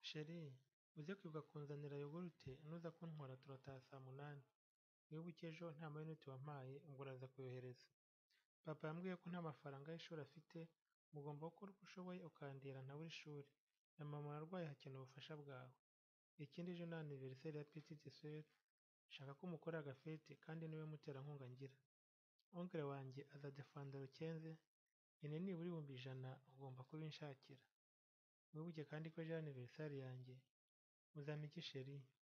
Chr uze kwibuka kunzanira yogurute nuza kuntwara turataha saa munani wibuke ejo nta mayinite wampaye ubwo uraza kuyohereza papa yambwiye ko nta mafaranga y'ishuri afite uba ugomba gukora uko ushoboye ukandihira ntabure ishuri na mama arwaye hakenewe ubufasha bwawe ikindi ejo ni anniversaire ya petite soeur shaka ko umukorera agafete kandi niwe muterankunga ngira oncle wanjye azajya fanda rucyenze nyine nibura ibihumbi ijana ugomba kubinshakira wibuke kandi ko ejo ari anniversaire yanjye uzampe iki chr